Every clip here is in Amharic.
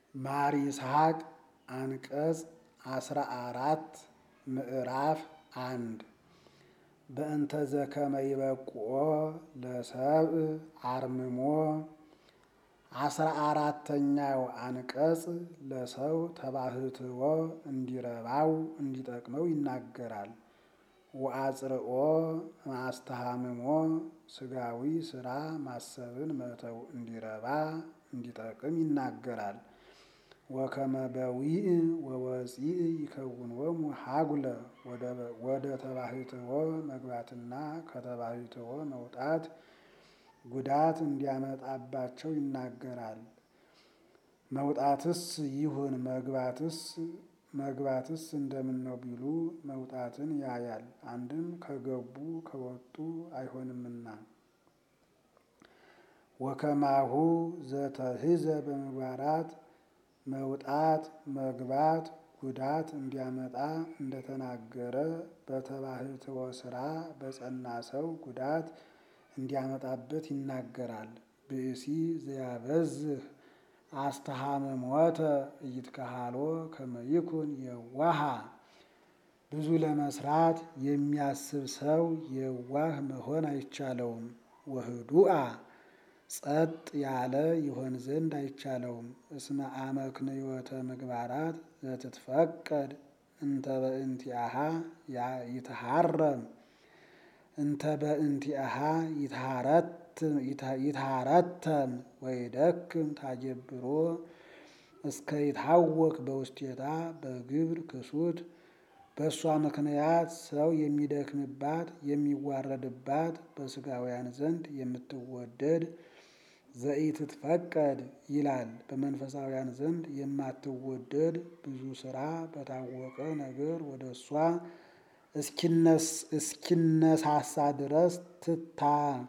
ማር ይስሐቅ አንቀጽ አስራ አራት ምዕራፍ አንድ በእንተ ዘከመ ይበቁኦ ለሰብእ አርምሞ አስራ አራተኛው አንቀጽ ለሰው ተባህትዎ እንዲረባው እንዲጠቅመው ይናገራል። ወአጽርኦ ማስተሃምሞ ስጋዊ ስራ ማሰብን መተው እንዲረባ እንዲጠቅም ይናገራል። ወከመ በዊዕ ወወፂዕ ይከውንዎሙ ሀጉለ ወደ ተባህትዎ መግባትና ከተባህትዎ መውጣት ጉዳት እንዲያመጣባቸው ይናገራል። መውጣትስ ይሁን መግባትስ መግባትስ እንደምን ነው ቢሉ መውጣትን ያያል። አንድም ከገቡ ከወጡ አይሆንምና። ወከማሁ ዘተህዘ በምግባራት መውጣት መግባት ጉዳት እንዲያመጣ እንደተናገረ በተባህትዎ ስራ በጸና ሰው ጉዳት እንዲያመጣበት ይናገራል። ብእሲ ዘያበዝህ አስተሃምሞተ ኢይትከሃሎ ከመ ይኩን የዋሃ ብዙ ለመስራት የሚያስብ ሰው የዋህ መሆን አይቻለውም። ወህዱአ ጸጥ ያለ ይሆን ዘንድ አይቻለውም። እስመ አመክንዮተ ምግባራት ዘትትፈቀድ እንተ በእንቲአሃ ይትሃረም እንተ በእንቲአሃ ይትሃረተም ወይደክም ታጀብሮ እስከ ይታወክ በውስቴታ በግብር ክሱት በእሷ ምክንያት ሰው የሚደክምባት የሚዋረድባት በስጋውያን ዘንድ የምትወደድ ዘኢትትፈቀድ ይላል። በመንፈሳውያን ዘንድ የማትወደድ ብዙ ስራ በታወቀ ነገር ወደ እሷ እስኪነሳሳ ድረስ ትታ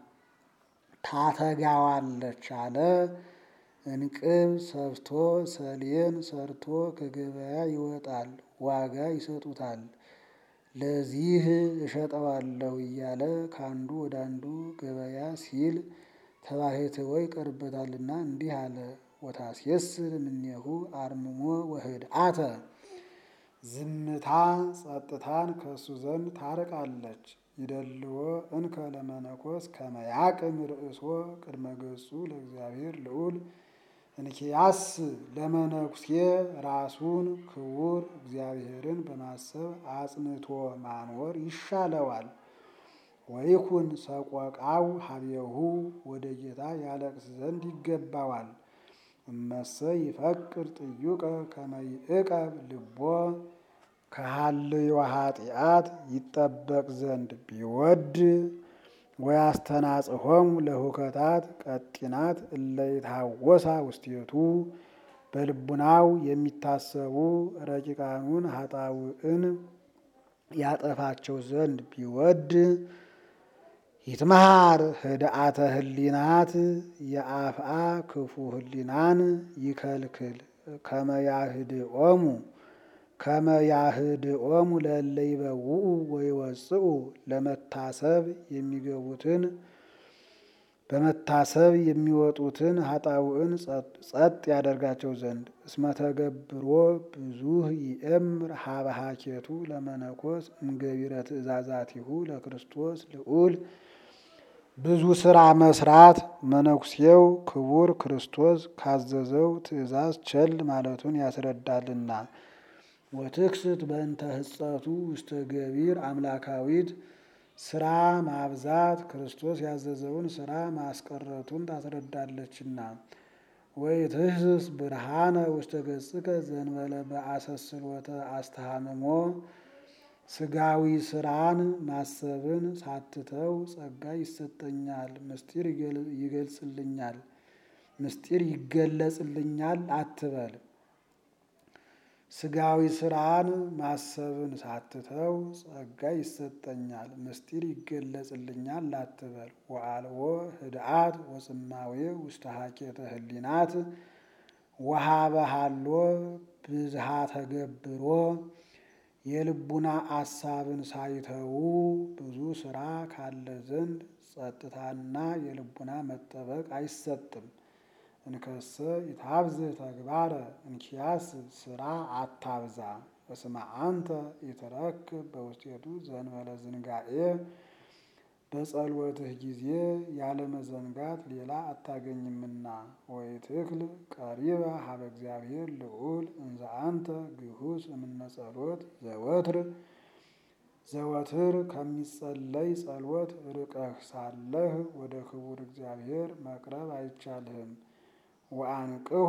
ታተጋዋለች አለ። እንቅብ ሰፍቶ ሰሌን ሰርቶ ከገበያ ይወጣል፣ ዋጋ ይሰጡታል። ለዚህ እሸጠዋለሁ እያለ ከአንዱ ወደ አንዱ ገበያ ሲል ተባህትዎ ይቀርበታልና እንዲህ አለ። ወታስየስር እምኔሁ አርምሞ ወህድአተ ዝምታ ጸጥታን ከእሱ ዘንድ ታርቃለች። ይደልዎ እንከ ለመነኮስ ከመ ያቅም ርእሶ ቅድመ ገጹ ለእግዚአብሔር ልዑል እንኪያስ ለመነኩሴ ራሱን ክቡር እግዚአብሔርን በማሰብ አጽንቶ ማኖር ይሻለዋል። ወይኩን ሰቆቃው ሀቤሁ ወደ ጌታ ያለቅስ ዘንድ ይገባዋል። እመሰ ይፈቅር ጥዩቀ ከመ ይዕቀብ ልቦ ከሀልዮ ኃጢአት ይጠበቅ ዘንድ ቢወድ ወያስተናጽሖሙ ለሁከታት ቀጢናት እለ ይትሃወሳ ውስቴቱ በልቡናው የሚታሰቡ ረቂቃኑን ኃጣውዕን ያጠፋቸው ዘንድ ቢወድ ይትመሃር ህድአተ ህሊናት የአፍአ ክፉ ህሊናን ይከልክል ከመያህድኦሙ ከመያህድኦሙ ለእለ ይበውኡ ወይወፅኡ ለመታሰብ የሚገቡትን በመታሰብ የሚወጡትን ኃጣውዕን ጸጥ ያደርጋቸው ዘንድ እስመ ተገብሮ ብዙህ ይእምር ሀበ ሀኬቱ ለመነኮስ እምገቢረ ትእዛዛቲሁ ለክርስቶስ ልዑል ብዙ ስራ መስራት መነኩሴው ክቡር ክርስቶስ ካዘዘው ትእዛዝ ቸል ማለቱን ያስረዳልና። ወትክስት በእንተ ህጸቱ ውስተ ገቢር አምላካዊት ስራ ማብዛት ክርስቶስ ያዘዘውን ስራ ማስቀረቱን ታስረዳለችና። ወይትህስስ ብርሃነ ውስተ ገጽከ ዘንበለ በአሰስሎተ አስተሃምሞ ስጋዊ ስራን ማሰብን ሳትተው ጸጋ ይሰጠኛል፣ ምስጢር ይገልጽልኛል ምስጢር ይገለጽልኛል አትበል። ስጋዊ ስራን ማሰብን ሳትተው ጸጋ ይሰጠኛል፣ ምስጢር ይገለጽልኛል አትበል። ወአልቦ ህድአት ወጽማዌ ውስተ ሀኬተ ህሊናት ወሀበ ሀሎ ብዝሃ ተገብሮ የልቡና አሳብን ሳይተዉ ብዙ ስራ ካለ ዘንድ ጸጥታና የልቡና መጠበቅ አይሰጥም። እንከሰ ይታብዝህ ተግባረ እንኪያስ ስራ አታብዛ። እስመ አንተ ኢትረክብ በውስቴቱ ዘእንበለ ዝንጋኤ በጸሎትህ ጊዜ ያለ መዘንጋት ሌላ አታገኝምና። ወኢትክል ቀሪበ ሀበ እግዚአብሔር ልዑል እንዘ አንተ ግሁስ እምነ ጸሎት ዘወትር ዘወትር ከሚጸለይ ጸሎት ርቀህ ሳለህ ወደ ክቡር እግዚአብሔር መቅረብ አይቻልህም። ወአንቅሖ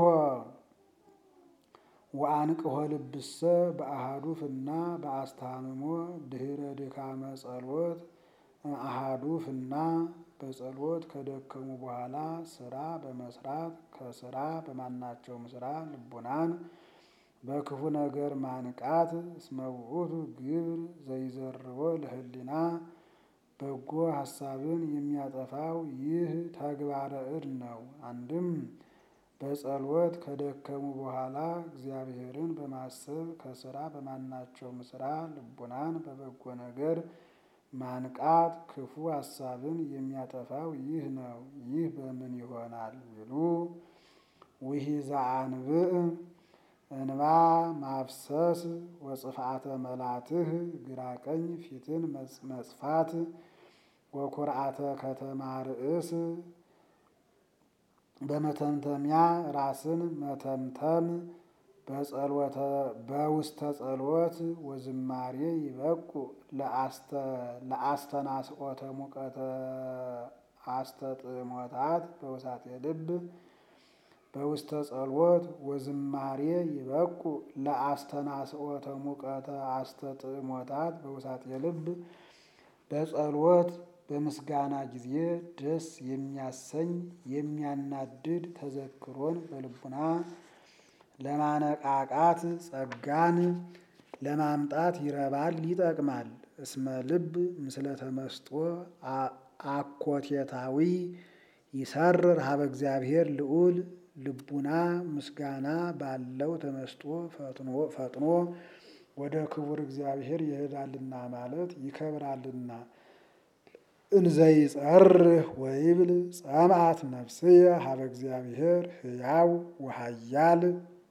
ወአንቅሖ ልብሰ በአሃዱ ፍና በአስተሃምሞ ድህረ ድካመ ጸሎት አሃዱ ፍና በጸሎት ከደከሙ በኋላ ስራ በመስራት ከስራ በማናቸውም ስራ ልቡናን በክፉ ነገር ማንቃት እስመ ውእቱ ግብር ዘይዘርዎ ለህሊና በጎ ሀሳብን የሚያጠፋው ይህ ተግባረ እድ ነው። አንድም በጸሎት ከደከሙ በኋላ እግዚአብሔርን በማሰብ ከስራ በማናቸውም ስራ ልቡናን በበጎ ነገር ማንቃት ክፉ ሀሳብን የሚያጠፋው ይህ ነው። ይህ በምን ይሆናል ቢሉ ውሒዘ አንብዕ እንባ ማፍሰስ ወጽፍአተ መላትህ ግራ ቀኝ ፊትን መጽፋት ወኩርዓተ ከተማ ርእስ በመተምተሚያ ራስን መተምተም በጸሎተ በውስተ ጸሎት ወዝማሬ ይበቁ ለአስተናስኦተ ሙቀተ አስተጥሞታት በውሳጤ ልብ በውስተ ጸሎት ወዝማሬ ይበቁ ለአስተናስኦተ ሙቀተ አስተጥሞታት በውሳጤ ልብ በጸሎት በምስጋና ጊዜ ደስ የሚያሰኝ የሚያናድድ ተዘክሮን በልቡና ለማነቃቃት ጸጋን ለማምጣት ይረባል ይጠቅማል። እስመ ልብ ምስለ ተመስጦ አኮቴታዊ ይሰርር ሀበ እግዚአብሔር ልዑል ልቡና ምስጋና ባለው ተመስጦ ፈጥኖ ወደ ክቡር እግዚአብሔር ይሄዳልና ማለት ይከብራልና። እንዘይጸርህ ወይብል ጸምአት ነፍስየ ሀበ እግዚአብሔር ሕያው ወሃያል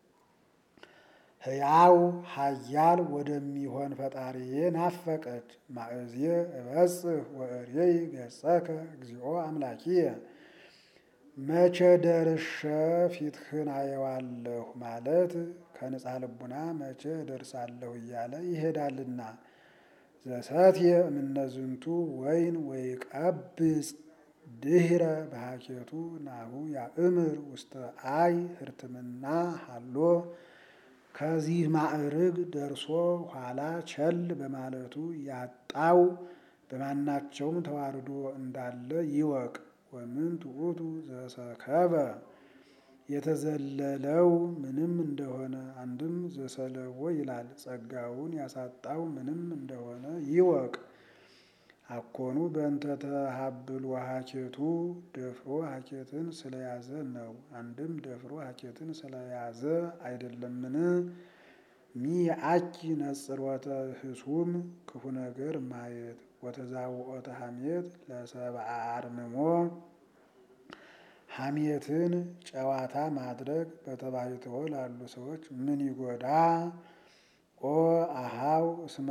ሕያው ሀያል ወደሚሆን ፈጣሪዬ ናፈቀች። ማእዝየ እበጽሕ ወእሬይ ገጸከ እግዚኦ አምላኪየ መቼ ደርሼ ፊትህን አየዋለሁ ማለት ከንጻ ልቡና መቼ ደርሳለሁ እያለ ይሄዳልና። ዘሰትየ እምነዝንቱ ወይን ወይቀብጽ ድህረ በሃኬቱ ናሁ ያእምር ውስተ አይ ህርትምና ሃሎ ከዚህ ማዕርግ ደርሶ ኋላ ቸል በማለቱ ያጣው በማናቸውም ተዋርዶ እንዳለ ይወቅ። ወምንት ውእቱ ዘሰከበ የተዘለለው ምንም እንደሆነ አንድም ዘሰለዎ ይላል ጸጋውን ያሳጣው ምንም እንደሆነ ይወቅ። አኮኑ በእንተ ተሃብል ወሃኬቱ ደፍሮ ሃኬትን ስለያዘ ነው። አንድም ደፍሮ ሃኬትን ስለያዘ አይደለምን? ሚአኪ ነጽሮተ ህሱም ክፉ ነገር ማየት ወተዛውኦተ ሐሜት ለሰብአ አርምሞ ሐሜትን ጨዋታ ማድረግ በተባይተው ላሉ ሰዎች ምን ይጎዳ? ኦ አሃው እስመ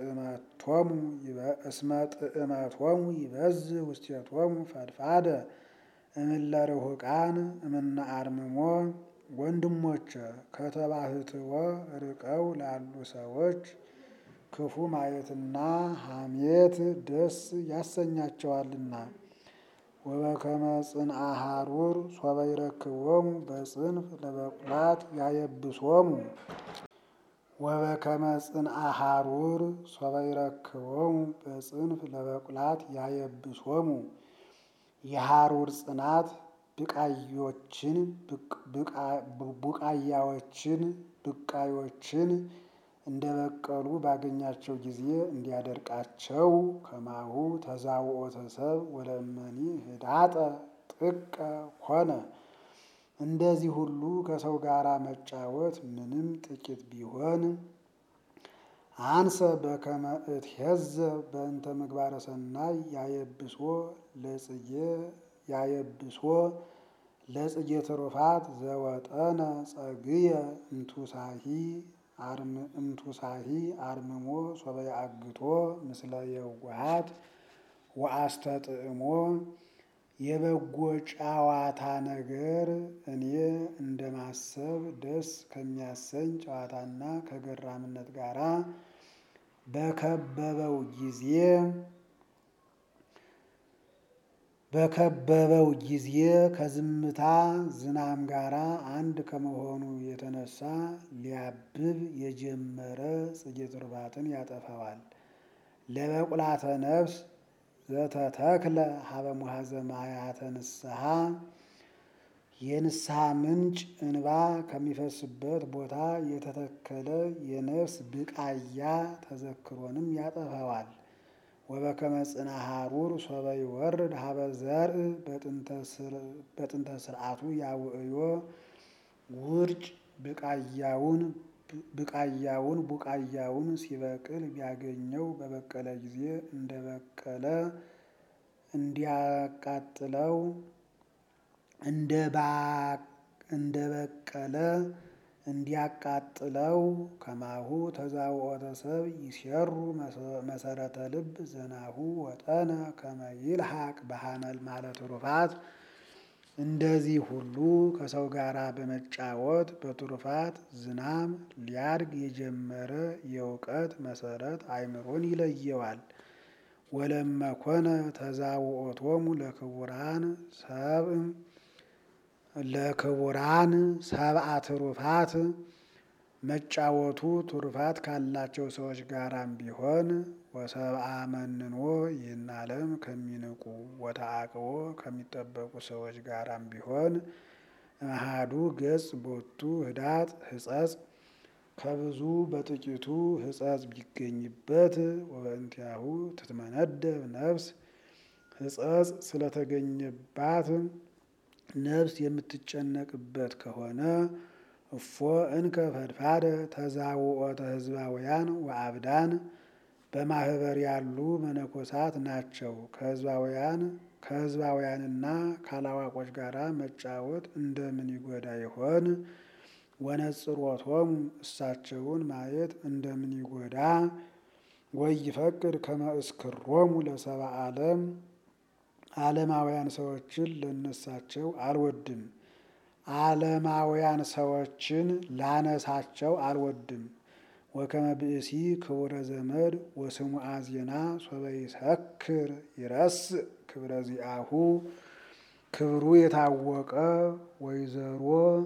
ጥዕመቶሙ ይበዝሕ ውስቴቶሙ ፈድፋደ እምእለ ርሑቃን እምነ አርምሞ። ወንድሞቼ ከተባህትዎ ርቀው ላሉ ሰዎች ክፉ ማየትና ሐሜት ደስ ያሰኛቸዋልና። ወበከመ ጽንአ ሐሩር ሶበ ይረክቦሙ በጽንፍ ለበቁላት ያየብሶሙ ወበከመ ጽንአ ሐሩር ሶበ ይረክቦሙ በጽንፍ ለበቁላት ያየብሶሙ የሐሩር ጽናት ብቃዮችን ቡቃያዎችን ብቃዮችን እንደበቀሉ ባገኛቸው ጊዜ እንዲያደርቃቸው ከማሁ ተዛውኦተ ሰብ ወለእመኒ ህዳጠ ጥቀ ሆነ። እንደዚህ ሁሉ ከሰው ጋር መጫወት ምንም ጥቂት ቢሆን አንሰ በከመ እትሄዘብ በእንተ ምግባረ ሰናይ ያየብሶ ለጽጌ ያየብሶ ለጽጌ ትሩፋት ዘወጠነ ጸግየ እንቱሳሂ እምቱሳሂ አርምሞ ሶበ አግቶ ምስለ የዋሃት ወአስተጥዕሞ የበጎ ጨዋታ ነገር እኔ እንደማሰብ ደስ ከሚያሰኝ ጨዋታና ከገራምነት ጋራ በከበበው ጊዜ በከበበው ጊዜ ከዝምታ ዝናም ጋራ አንድ ከመሆኑ የተነሳ ሊያብብ የጀመረ ጽጌ ትሩፋትን ያጠፋዋል። ለበቁላተ ነፍስ ዘተተክለ ሀበ ሙሐዘ ማያተ ንስሐ የንስሐ ምንጭ እንባ ከሚፈስበት ቦታ የተተከለ የነፍስ ብቃያ ተዘክሮንም ያጠፋዋል። ወበከመ ጽና ሐሩር ሶበ ይወርድ ሀበ ዘርእ በጥንተ ስርዓቱ ያውዕዮ ውርጭ ብቃያውን ብቃያውን ቡቃያውን ሲበቅል ቢያገኘው በበቀለ ጊዜ እንደበቀለ እንዲያቃጥለው እንደበቀለ እንዲያቃጥለው ከማሁ ተዛውኦተ ሰብ ይሴሩ መሰረተ ልብ ዘናሁ ወጠነ ከመ ይልሐቅ በሐመል ማለት ትሩፋት እንደዚህ ሁሉ ከሰው ጋር በመጫወት በትሩፋት ዝናም ሊያድግ የጀመረ የእውቀት መሰረት አእምሮን ይለየዋል። ወለመኮነ ተዛውኦቶሙ ለክቡራን ሰብእ ለክቡራን ሰብአ ትሩፋት መጫወቱ ትሩፋት ካላቸው ሰዎች ጋራም ቢሆን ወሰብአ መንኖ ይህን ዓለም ከሚንቁ ወተአቅቦ ከሚጠበቁ ሰዎች ጋራም ቢሆን እምአሐዱ ገጽ ቦቱ ህዳጥ ህጸጽ ከብዙ በጥቂቱ ህጸጽ ቢገኝበት ወበእንቲአሁ ትትመነደብ ነፍስ ህጸጽ ስለተገኘባት ነፍስ የምትጨነቅበት ከሆነ እፎ እንከ ፈድፋደ ተዛውኦተ ህዝባውያን ወአብዳን በማህበር ያሉ መነኮሳት ናቸው። ከህዝባውያን ከህዝባውያንና ካላዋቆች ጋር መጫወት እንደምን ይጎዳ ይሆን? ወነጽሮቶሙ እሳቸውን ማየት እንደምን ይጎዳ? ወይፈቅድ ከመ እስክሮሙ ለሰብአ ዓለም ዓለማውያን ሰዎችን ለነሳቸው አልወድም። ዓለማውያን ሰዎችን ላነሳቸው አልወድም። ወከመ ብእሲ ክቡረ ዘመድ ወስሙዓ ዜና ሶበ ይሰክር ይረስእ ክብረ ዚአሁ ክብሩ የታወቀ ወይዘሮ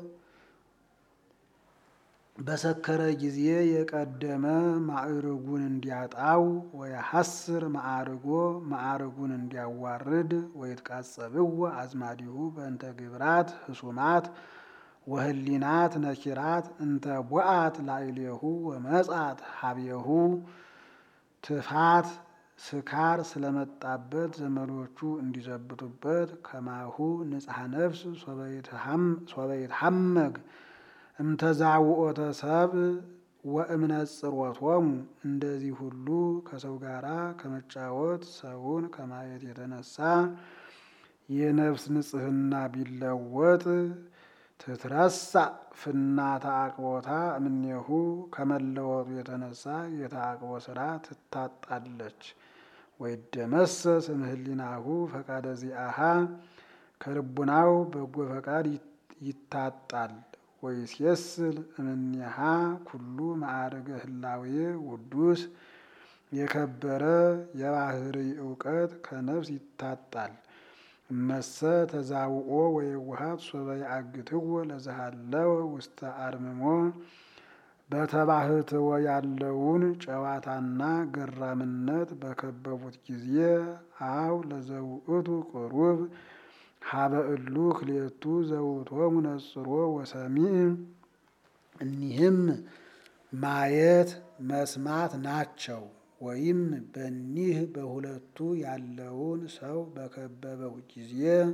በሰከረ ጊዜ የቀደመ ማዕርጉን እንዲያጣው ወየሐስር ማዕርጎ ማዕርጉን እንዲያዋርድ ወይትቃጸብዎ አዝማዲሁ በእንተ ግብራት ህሱማት ወህሊናት ነኪራት እንተ ቦአት ላዕሌሁ ወመጻት ሀቤሁ ትፋት ስካር ስለመጣበት ዘመዶቹ እንዲዘብቱበት ከማሁ ንጽሐ ነፍስ ሶበ ይትሐመግ እምተዛውኦተ ሰብ ወእምነጽሮቶሙ እንደዚህ ሁሉ ከሰው ጋራ ከመጫወት ሰውን ከማየት የተነሳ የነፍስ ንጽሕና ቢለወጥ ትትረሳ ፍና ተአቅቦታ እምኔሁ ከመለወጡ የተነሳ የተአቅቦ ስራ ትታጣለች። ወይደመሰስ እምህሊናሁ ፈቃደ ዚአሃ ከልቡናው በጎ ፈቃድ ይታጣል። ወይሴስል እምኔሃ ኩሉ ማዕርገ ህላዌ ውዱስ የከበረ የባህሪ እውቀት ከነፍስ ይታጣል። እመሰ ተዛውኦ ወየዋሃት ሶበ ያግትዎ ለዘሃለወ ውስተ አርምሞ በተባህትዎ ያለውን ጨዋታና ገራምነት በከበቡት ጊዜ አው ለዘውእቱ ቅሩብ ሀበ እሉ ክልኤቱ ዘውእቶሙ ነጽሮ ወሰሚዕ እኒህም ማየት መስማት ናቸው። ወይም በኒህ በሁለቱ ያለውን ሰው በከበበው ጊዜ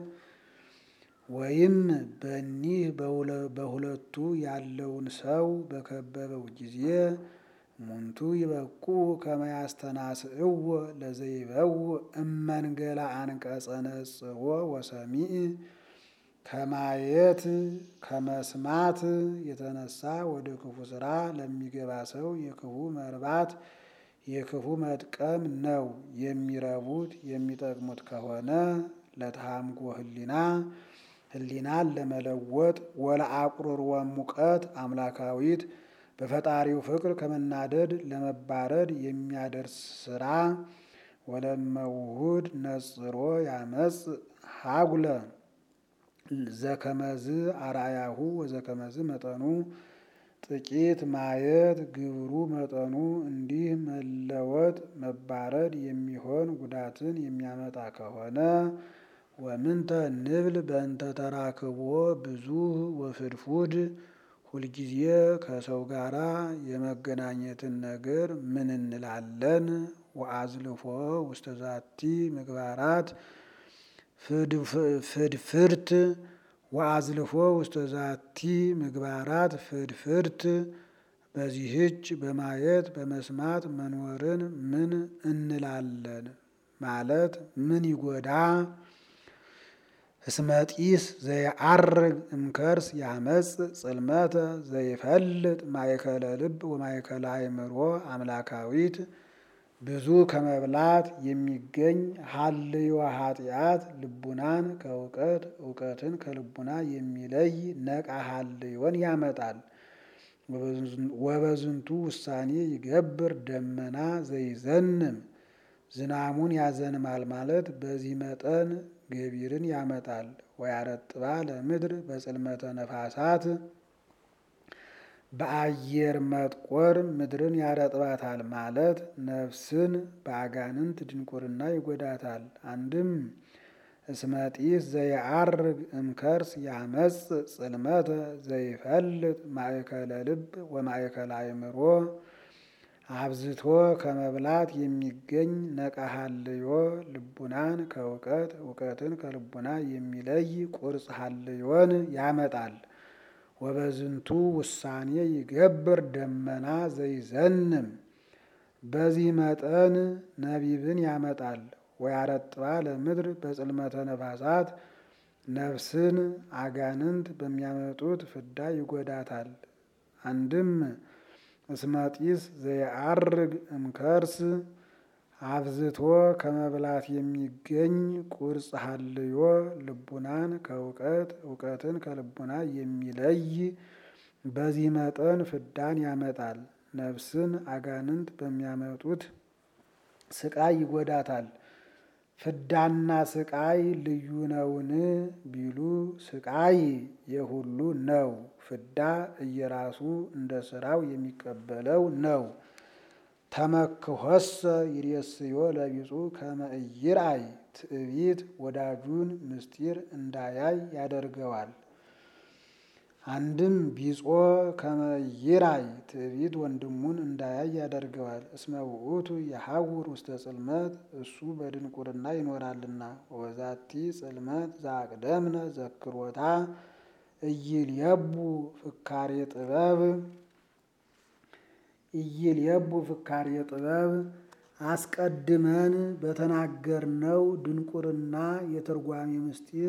ወይም በኒህ በሁለቱ ያለውን ሰው በከበበው ጊዜ ሙንቱ ይበቁ ከመ ያስተናስእዎ ለዘይበው እመንገላ አንቀጸ ነጽሮ ወሰሚዕ ከማየት ከመስማት የተነሳ ወደ ክፉ ስራ ለሚገባ ሰው የክፉ መርባት የክፉ መጥቀም ነው። የሚረቡት የሚጠቅሙት ከሆነ ለተሃምጎ ህሊና ህሊናን ለመለወጥ ወለአቁርር ሙቀት አምላካዊት በፈጣሪው ፍቅር ከመናደድ ለመባረድ የሚያደርስ ስራ ወለመውሁድ ነጽሮ ያመጽ ሀጉለ ዘከመዝ አርአያሁ ወዘከመዝ መጠኑ ጥቂት ማየት ግብሩ መጠኑ እንዲህ መለወጥ መባረድ የሚሆን ጉዳትን የሚያመጣ ከሆነ ወምንተ ንብል በእንተ ተራክቦ ብዙ ወፍድፉድ ሁልጊዜ ከሰው ጋራ የመገናኘትን ነገር ምን እንላለን? ወአዝልፎ ውስተ ዛቲ ምግባራት ፍድፍርት ወአዝልፎ ውስተ ዛቲ ምግባራት ፍድፍርት በዚህች በማየት በመስማት መኖርን ምን እንላለን ማለት ምን ይጎዳ? እስመጢስ ዘየዐርግ እምከርስ ያመጽ ጽልመተ ዘይፈልጥ ማእከለ ልብ ወማእከለ አእምሮ አምላካዊት ብዙ ከመብላት የሚገኝ ሀልዮ ኃጢአት ልቡናን ከእውቀት እውቀትን ከልቡና የሚለይ ነቃ ሀልዮን ያመጣል። ወበዝንቱ ውሳኔ ይገብር ደመና ዘይዘንም ዝናሙን ያዘንማል ማለት በዚህ መጠን ገቢርን ያመጣል። ወያረጥባ ለምድር በጽልመተ ነፋሳት በአየር መጥቆር ምድርን ያረጥባታል ማለት ነፍስን በአጋንንት ድንቁርና ይጎዳታል። አንድም እስመጢስ ዘየዐርግ እምከርስ ያመጽ ጽልመተ ዘይፈልጥ ማእከለ ልብ ወማእከለ አእምሮ አብዝቶ ከመብላት የሚገኝ ነቃ ሀልዮ ልቡናን ከእውቀት እውቀትን ከልቡና የሚለይ ቁርጽ ሀልዮን ያመጣል። ወበዝንቱ ውሳኔ ይገብር ደመና ዘይዘንም በዚህ መጠን ነቢብን ያመጣል። ወያረጥባ ለምድር በጽልመተ ነፋሳት ነፍስን አጋንንት በሚያመጡት ፍዳ ይጎዳታል። አንድም እስመጢስ ዘየዐርግ እምከርስ አብዝቶ ከመብላት የሚገኝ ቁርጽ ሀልዮ ልቡናን ከእውቀት እውቀትን ከልቡና የሚለይ በዚህ መጠን ፍዳን ያመጣል። ነፍስን አጋንንት በሚያመጡት ስቃይ ይጎዳታል። ፍዳና ስቃይ ልዩ ነውን ቢሉ ስቃይ የሁሉ ነው። ፍዳ እየራሱ እንደ ስራው የሚቀበለው ነው። ተመክሖሰ ይሬስዮ ለቢጹ ከመ ኢይርአይ ትዕቢት ወዳጁን ምስጢር እንዳያይ ያደርገዋል። አንድም ቢጾ ከመ ኢይርአይ ትዕቢት ወንድሙን እንዳያይ ያደርገዋል። እስመ ውእቱ የሐውር ውስተ ጽልመት እሱ በድንቁርና ይኖራልና። ወዛቲ ጽልመት ዘአቅደምነ ዘክሮታ ኢይልየቡ ፍካሬ ጥበብ ኢይልየቡ ፍካሬ ጥበብ አስቀድመን በተናገርነው ድንቁርና የትርጓሜ ምስጢር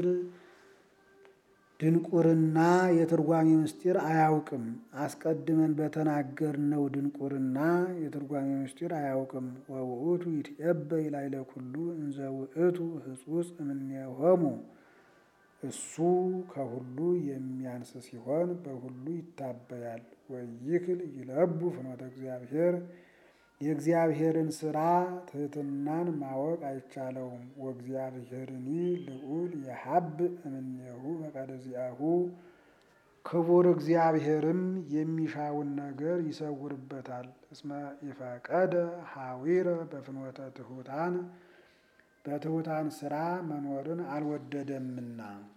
ድንቁርና የትርጓሜ ምስጢር አያውቅም። አስቀድመን በተናገርነው ድንቁርና የትርጓሜ ምስጢር አያውቅም። ወውእቱ ይትዔበይ ላዕለ ኩሉ እንዘ ውእቱ ህጹጽ እምኔሆሙ እሱ ከሁሉ የሚያንስ ሲሆን በሁሉ ይታበያል። ወይክል ይለቡ ፍኖተ እግዚአብሔር የእግዚአብሔርን ስራ ትሕትናን ማወቅ አይቻለውም። ወእግዚአብሔርኒ ልዑል የሀብ እምኔሁ ፈቃደ ዚአሁ ክቡር እግዚአብሔርም የሚሻውን ነገር ይሰውርበታል። እስመ ኢፈቀደ ሐዊረ በፍኖተ ትሑታን በትሑታን ስራ መኖርን አልወደደምና